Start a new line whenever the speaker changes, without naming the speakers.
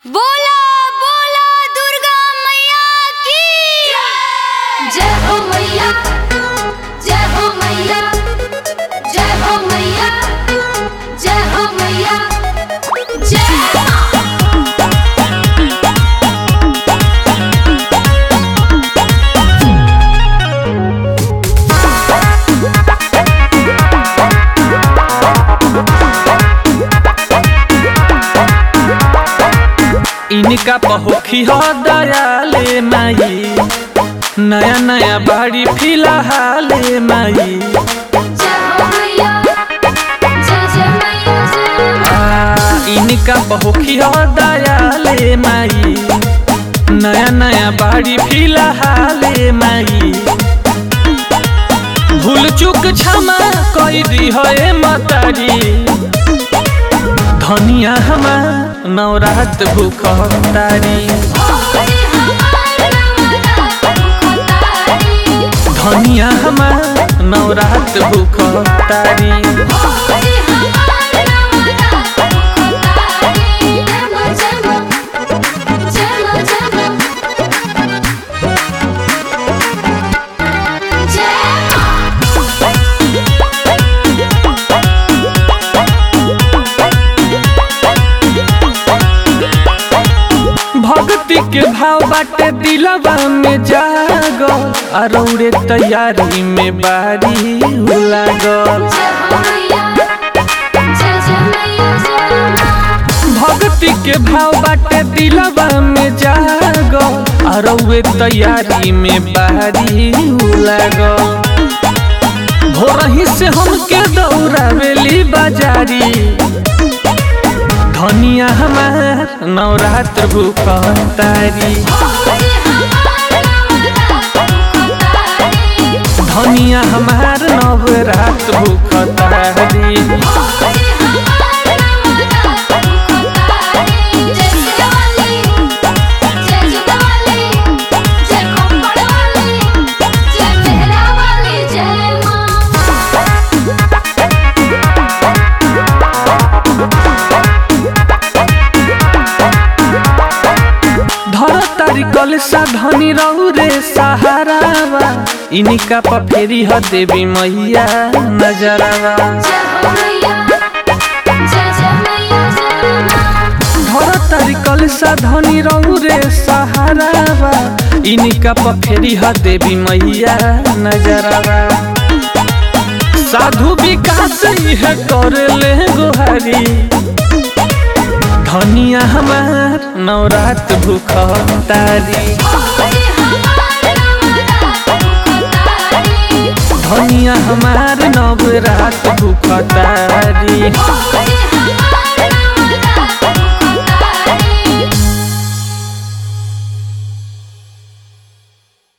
बोला बोला दुर्गा मैया की
जय हो मैया जय हो मैया जय हो मैया जय हो मैया जय मां
इनका पहोखी हो दयाले माई नया नया बाड़ी फिलहाल माई
जय हो मैया जय जय मैया जय
आ,
मां
इनका पहोखी हो दयाले माई नया नया बाड़ी फिलहाल माई भूल चूक क्षमा कई दी है मतारी धनिया हमार नवरात भूख तारी
ओरे हमार नवरात मुखतारी
धनिया हमार नवरात भूख तारी
ओरे हमार नवरात मुखतारी जय मां जय मां जय मां जय मां जय मां
भक्ति के भाव बाटे दिलवा में जागल अरौरे तैयारी में बारी लागल
जय हो मैया जय जय मैया जय मां
भक्ति के भाव बाटे दिलवा में जागल अरौरे तैयारी में बारी लागल भोरही से हमके दौड़ावेली बाजारी धनिया हमार नवरात्र भूख तारी
ओरे हमार नवरात मुखतारी
धनिया हमार नवरात भूख तारी
ओरे हमार नवरात मुखतारी जय शिवाली जय जुगाली जय खप्पड़ वाली जय मेहरा वाली जय मां
धर तारी कलसा धनी रहू रे सहारावा इनका पफेरी ह देवी मैया नजरावा
जय हो मैया जय जय मैया जय मां
धर तारी कलसा धनी रहू रे सहारावा इनका पफेरी ह देवी मैया नजरावा साधु विकास है कर ले गोहारी धनिया हमार नवरात भूख तारी
ओरे हमार नवरात मुखतारी
धनिया हमार नवरात भूख तारी
ओरे